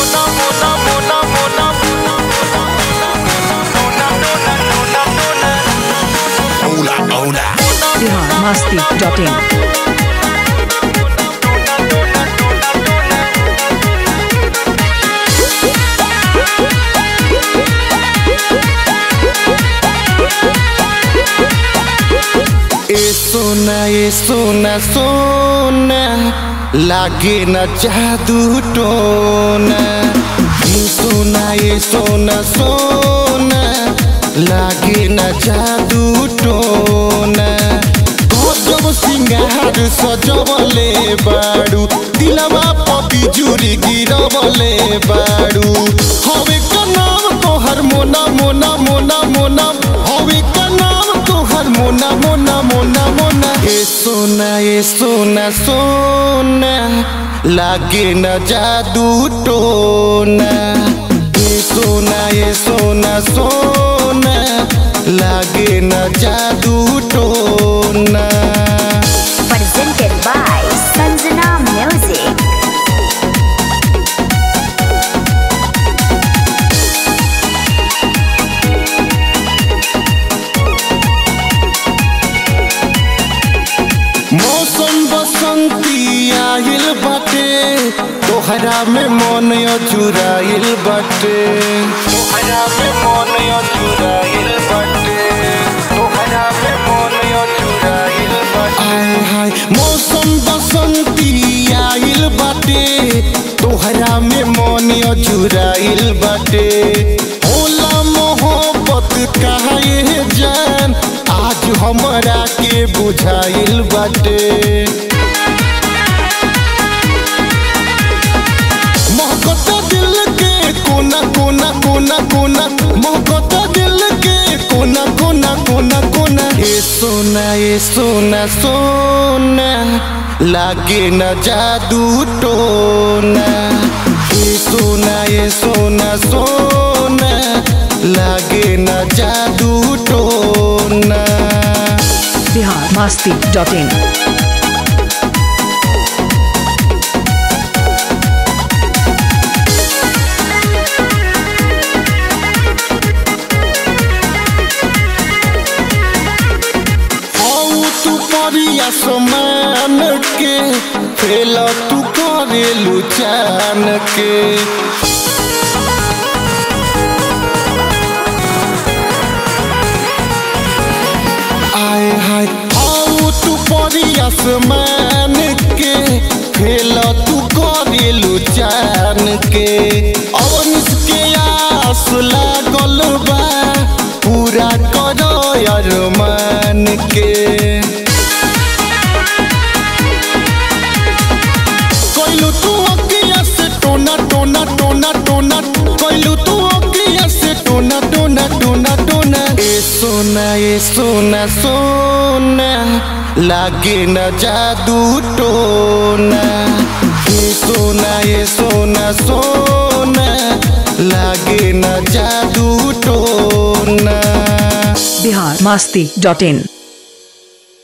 Bihar Masti dot in ए सोना ए सोना सोना लागे न जादू टोना ए सोना ए सोना सोना लागे न जादू टोना गजब सिंगार सजवले बाड़ू दिलवा पपी जुरी गिरवले बाड़ू हवे का नाम तोहर मोना मोना मोना मोना हवे का नाम तोहर मोना मोना मोना मोना ए सोना ए सोना सोना लागे न जादू टोना ए सोना ए सोना सोना लागे न जादू टोना presented by Sanjana Music. मौसम बसंती आइल बाटे तोहरा में मन अचुराइल बाटे तोहरा में मन अचुराइल बाटे तोहरा में मन अचुराइल बाटे आय हाय मौसम बसंती आइल बाटे तोहरा में मन अचुराइल बाटे होला मोहब्बत काहे जान आज हमरा के बुझाइल बाटे मोहब्बत दिल के कोना कोना कोना कोना मोहब्बत दिल के कोना कोना कोना कोना ए सोना ए सोना सोना लागे न जादू टोना ए सोना ए सोना सोना लागे न जादू टोना बिहार मस्ती डॉट इन हऊ तू परिया समान के फेल तू करेलू चान के आय हाय हऊ तू परिया समान के फेल तू करेलू चान के अवनिस के आस लागल बा पूरा करो अरमान के कोइलू तू अकिया से टोना टोना टोना टोना कोइलू तू अकिया से टोना टोना टोना टोना ए सोना ए सोना सोना लागे न जादू टोना ए सोना ए सोना सोना लागे न जादू टोना बिहार मस्ती डॉट इन